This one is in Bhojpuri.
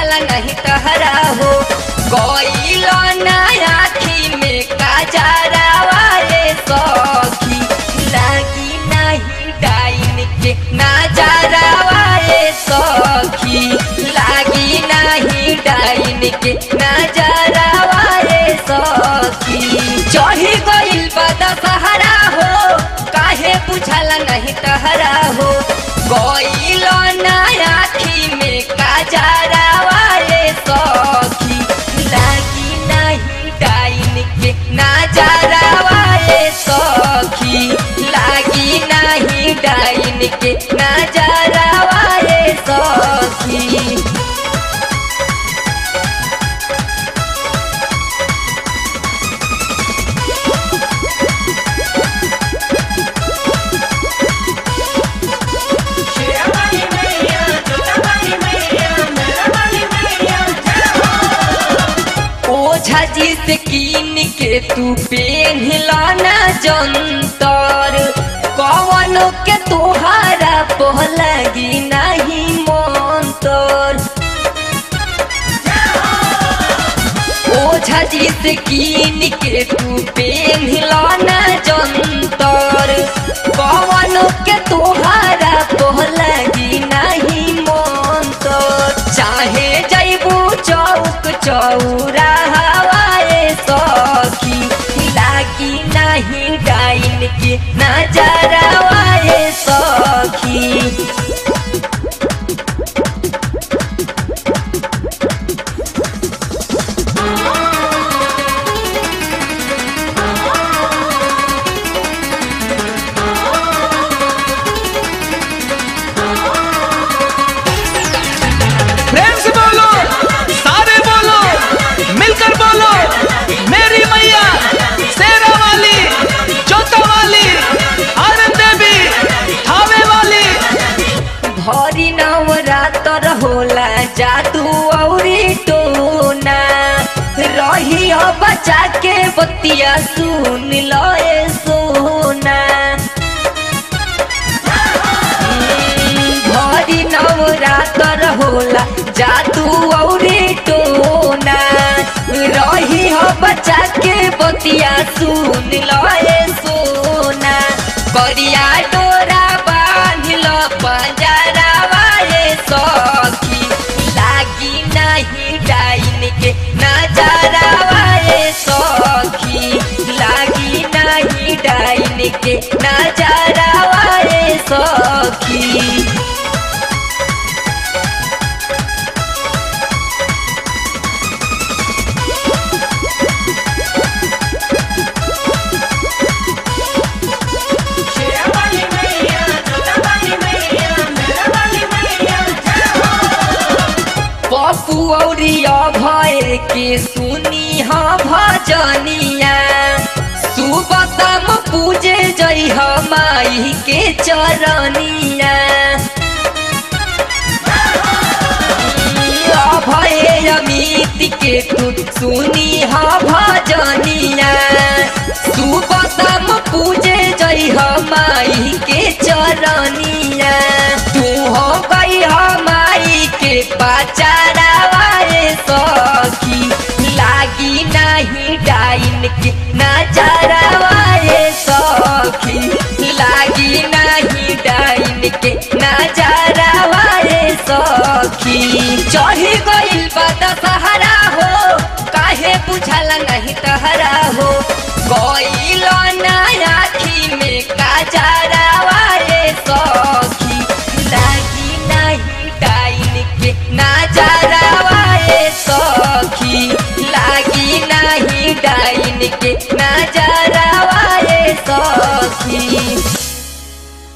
बुझाला नहीं तहरा हो गईलो ना आखी में काजरा वाले सखी लागी नहीं डाइन के नजरा वाले सखी लागी नहीं डाइन के नजरा वाले सखी चढ़ी गइल बदा सहारा हो काहे बुझाला नहीं तहरा हो गइलो ना आखी में काजरा वाले सखी लागी नहीं डाइन के नजरा वाले सखी लागी नहीं डाइन के नजरा वाले सखी शेरावाली मैया जोतावाली मैया मेरावाली मैया जय हो ओझा जी से कीन के तू पेन्हला ना जंतर कवनो के तोहारा पहलगी नहीं मंतर ओझा जी से कीन के तू पेन्हला ना जंतर कवनो के तोहारा पहलगी नहीं मंतर चाहे जैबू चौक चौरा हवाए सखी लागी नहीं डाइन के नजरा वाए सखी प्रेम से बोलो सारे बोलो मिलकर बोलो मेरी मैया शेरा वाली जोता वाली आनंद देवी थावे वाली भरी नवरातर होला जादू औरी टोना रही बचा के बतिया सुन लो ए सोना भरी नवरातर होला जादू औरी टोना रही हो बचा के बतिया सुन लो ए सोना करिया डोरा बांध लो पंजरा वाले सखी लागी नहीं डाइन के नजरा वाले सखी लागी नहीं डाइन के नजरा वाले सखी शेरावाली मैया जोतावाली मैया मेरावाली मैया जय हो पप्पू औरी भय के सुनी हा भजनिया सुबह शाम पूजे जई माई के चरनिया अभय अमित के तू सुनी हा भजनिया सुबह शाम पूजे जई माई के चरनिया तू हो गई माई के पाचारा वाले सखी लागी नहीं डाइन के नजरा वाले सखी लागी नहीं डाइन के नजरा वाले सखी चढ़ी गइल बदा सहारा हो काहे बुझाला नहीं तहरा हो गइल ना आखी में काजरा